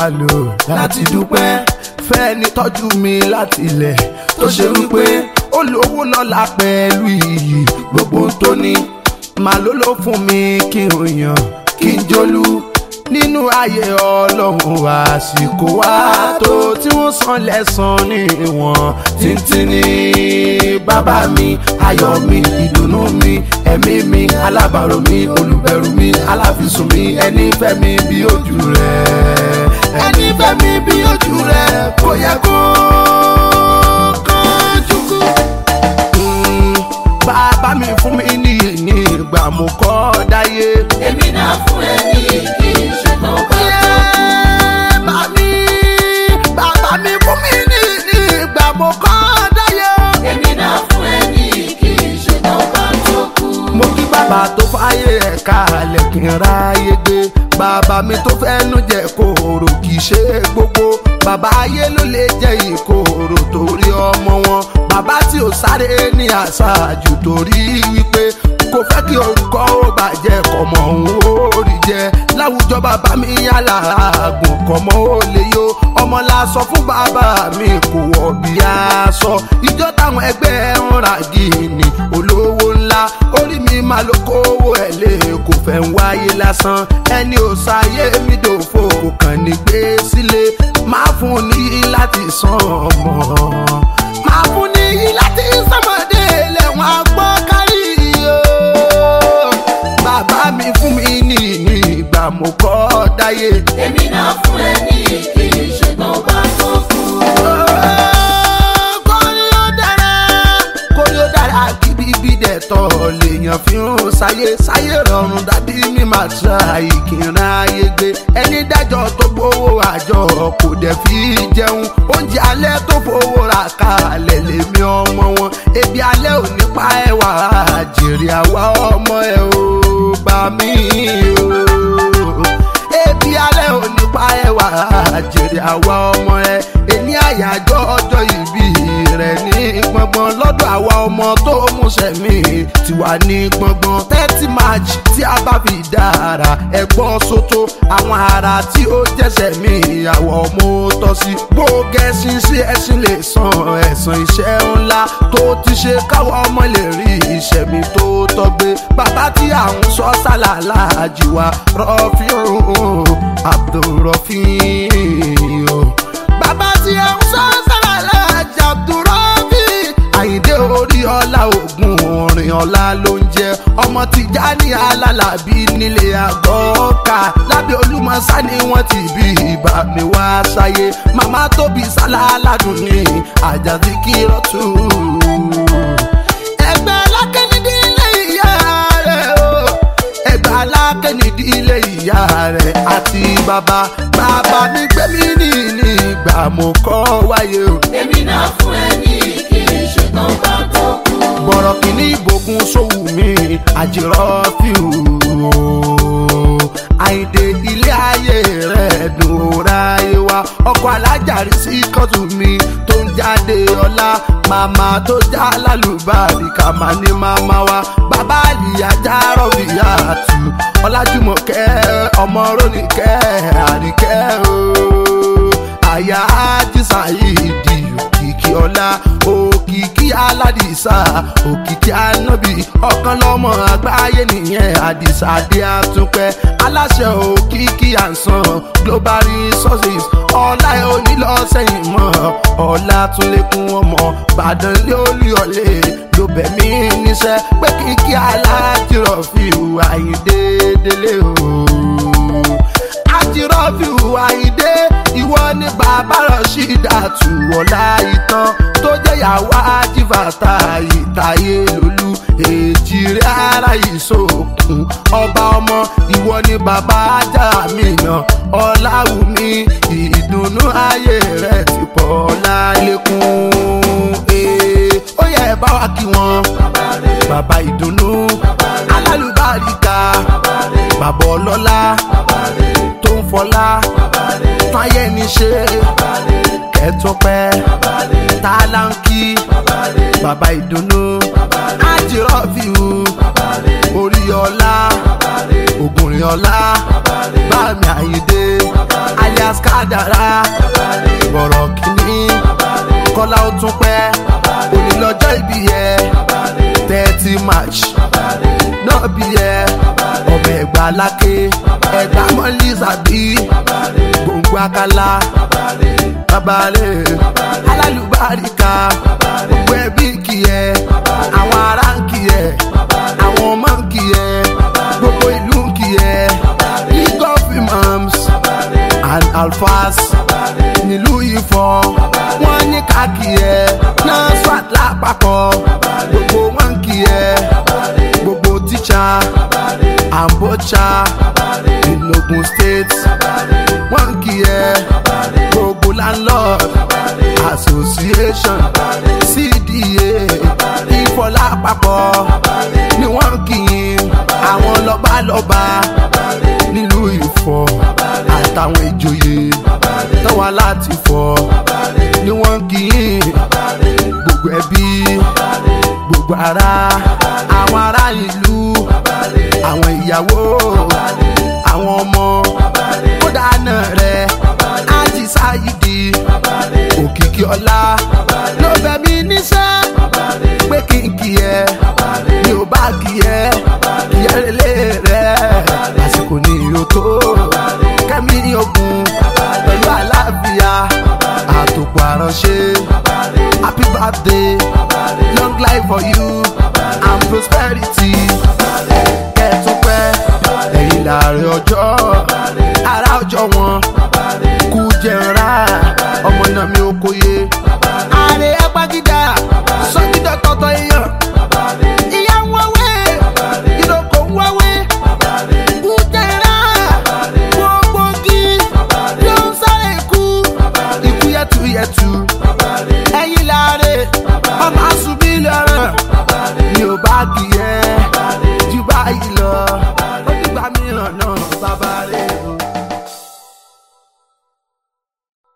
lò láti dúpẹ́ fẹ́ni tọ́jú mi láti ilẹ̀ tó ṣe wípé ó lówó lọ́la pẹ̀lú iyì gbogbo tó ní màá ló ló fún mi kí n yàn kí n jólú nínú ayé ọlọ́run àsìkò wa tó tí wọ́n san lẹ́sàn ní ìwọ̀n títí ní bàbá mi ayọ̀ mi ìdùnnú mi ẹ̀mí mi alábàárò mi olùbẹ̀rù mi aláfisùn mi ẹni fẹ́ mi bí ojú rẹ̀ ẹni fẹ́ mi bí ojú rẹ̀ kò yẹ kó kánjú kú. Mm, bàbá mi fún mi ní ní ìgbà mo kọ́ dáyé. èmi náà fún ẹ ní kí n ṣùgbọ́n bá Mami, bàbá mi fún mi ní ní ìgbà mo kọ́ dáyé. èmi náà fún ẹ ní kí n ṣùgbọ́n bá tó kú. Mo kí bàbá tó fáyé ẹ̀ka alẹ̀ kí n ráyé gbé. Bàbá mi tó fẹ́nu jẹ kòòrò kì í ṣe gbogbo. Bàbá ayé ló lè jẹ ìkòòrò torí ọmọ wọn. Bàbá tí ò sáré ní àṣàjù torí wípé kò fẹ́ kí orúkọ ó bàjẹ́ kọ̀mọ̀ òun ó rí jẹ. Láwùjọ bàbá mi yálà àgùn kọ̀mọ̀ ó lè yó. Ọmọ la sọ fún bàbá mi kò wọ̀ bí aṣọ. Ìjọ táwọn ẹgbẹ́ ń ra gíní olówó ńlá. Orí mi máa lo kówó ẹ̀ lé kò fẹ́ ń wáyé lásán. Ẹni ò sáyé mi dòfo kò kàn ní gbé sílé. Máa fún un ní láti san ọmọ. Máa fún un ní láti sọmọdé lẹ́wọ̀n agbọ́ kárí o. Bàbá mi fún mi ní ní ìgbà mo kọ́ dáyé. èmi náà fún ẹ ní kí n ṣùgbọ́n bá tó kú. kórí ó dára kórí ó dára kí bíbí dẹ̀ tọ̀ lèèyàn fi ń sáyé sáyé rọrùn dàbí mi máa tra ìkìrìn ayé gbé ẹni dájọ́ tó gbowó àjọ kò dẹ̀ fi jẹun oúnjẹ alẹ́ tó fowó ra kalẹ̀ lèmi ọmọ wọn ebi alẹ́ ò ní pa ẹwà jèrè àwa ọmọ ẹ ò bá mi o ebi alẹ́ ò ní pa ẹwà jèrè àwa ọmọ ẹ èní àyájọ́ ọjọ́ ìbí rẹ̀ ní gbọ̀ngbọ̀n lọ́dọ̀ àwa ọmọ tó múṣẹ̀ mí ti wà ní gbọ̀ngbọ̀n thirty march tí a bá fi dára ẹ̀gbọ́n sóto àwọn ará tí ó jẹ́sẹ̀ mí àwọ̀ ọmọ tọ́ sí gbógẹ́sìn sí ẹ̀sìn lè san ẹ̀sán iṣẹ́ ńlá tó ti ṣe káwọ́ ọmọ lè rí ìṣẹ̀mí tó tọ́gbé bàbá tí à ń sọ sálàlá àjìwá rọ́fíùn abdulrọ́fíùn bàbá tí ẹ ń sọ sálàlá àjì abdulrọ́fí àyíndé orí ọlá ògùn orin ọlá ló ń jẹ ọmọ tìjà ní alálàbí nílé àgọ́ọ̀ká lábẹ́ olúmọ̀sá ni wọ́n ti bí ibà mi wá sáyé màmá tóbi sálá aládùn ní àjàdí kírọ́tù ẹgbẹ́ alákẹ́nidí ilé ìyá rẹ̀ o ẹgbẹ́ alákẹ́nidí ilé ìyá rẹ̀ àti bàbá bàbá mi gbé mi ní ní ìgbà mo kọ́ wáyé o. èmi náà fún ẹ ní kí n ṣùgbọ́n bá tó kú. bọ̀rọ̀ kìíní ìbòkun sówù mi àjẹrọ́ fíù àìdè ilé ayé rẹ̀ dùn ráyé wa ọkọ̀ alájàrí sí kọ́tù mi tó ń jáde ọlá màmá tó já lálùbáàdì kà má ní màmá wa bàbá àlìyá já rọ̀bìyà tù ọlájúmọ̀kẹ́ ọmọ rónìkẹ́ àríkẹ́ o àyà ájísà yìí di òkìkí ọlá òkìkí aládìsá òkìkí anábì ọ̀kan lọ́mọ àgbáyé nìyẹn àdìsá dé àtúpẹ́ aláṣẹ òkìkí àǹsán global resources ọlá ẹ ò ní lọ sẹ́yìn mọ́ ọlá tún lékún ọmọ bàdàn lé olúyọlé ló bẹ̀ mí níṣẹ́ pé kíkí alájírọ̀ fi hùwà yìí déédéé o àjírọ́fì àyíndé ìwọ ní bàbá rọ̀ṣídà tù ọ̀la ìtàn tó jẹ́ ìyàwó àjìfàtà ìtàyé lólú èjì rẹ̀ ara ìṣòkun ọba ọmọ ìwọ ní bàbá ajá mi náà ọ̀làwùmí ìdùnnú ayé rẹ̀ ti pọ̀ lálékún ee ó yẹ ẹ bá wa kí wọn bàbá ìdùnnú alálùbáríkà bàbá ọlọ́lá tó ń fọlá táyé ní ṣe kẹtọpẹ tálánkì bàbá ìdùnnú àjírọ́fìhù orí ọlá ògùnrin ọlá bámi àyíndé alias kádàrá bọ̀rọ̀ kìíní kọ́lá ó tún pẹ́ òní lọ́jọ́ ìbí yẹ thirty march náà bí yẹ ọmọ ẹ̀gbá lákè ẹ̀gbá mọ́lì sàbí gbòǹgbò àkàlà babalẹ̀ alálùbáríkà gbogbo ẹbí ń kì ẹ́ àwọn ará ń kì ẹ́ àwọn ọmọ ń kì ẹ́ gbogbo ìlú ń kì ẹ́ league of imams and alfas nílùú Ifọ̀ wọ́n ní ká kì ẹ́ nasfat lápapọ̀ gbogbo wọn ń kì ẹ́ gbogbo tíṣà ambocha in Ogun State wọ́n ń kì ẹ́ gbogbo landlord association cda Ifọ̀ lápapọ̀ ni wọ́n ń kì í àwọn lọ́balọ́ba nílùú Ifọ̀ àtàwọn ìjòyè tọ́wọ́ láti fọ̀ ni wọ́n ń kì í gbogbo ẹbí gbogbo ará àwọn ará ìlú àwọn ìyàwó àwọn ọmọ kódà náà rẹ ájì sáyidi òkìkí ọlá ló bẹ mí níṣẹ́ pé kí n kì ẹ́ mi ò bá kì ẹ́ kì ẹ́ lélẹ̀ rẹ̀ àsìkò ní ìró tó kẹ́mi ogun pẹ̀lú àlàáfíà àtòkù àránṣẹ́ happy birthday long life for you and prosperity kẹ́ẹ̀túnpẹ́ ẹ̀yìn láàrin ọjọ́ ara ọjọ́ wọn kú jẹ̀ra ọmọ náà mi ò kóye ààrẹ ẹgbàgídà sọ́gídà tọ́tọ́ èèyàn ìyá ń wáwé ìdókò ń wáwé kú jẹ̀ra gbogbo gí ló ń sáré ikú ikú yẹtuyẹtu ẹ̀yìn láàrin ọmọ àṣùbí lọ́rùn mi ò bá kì í ẹ́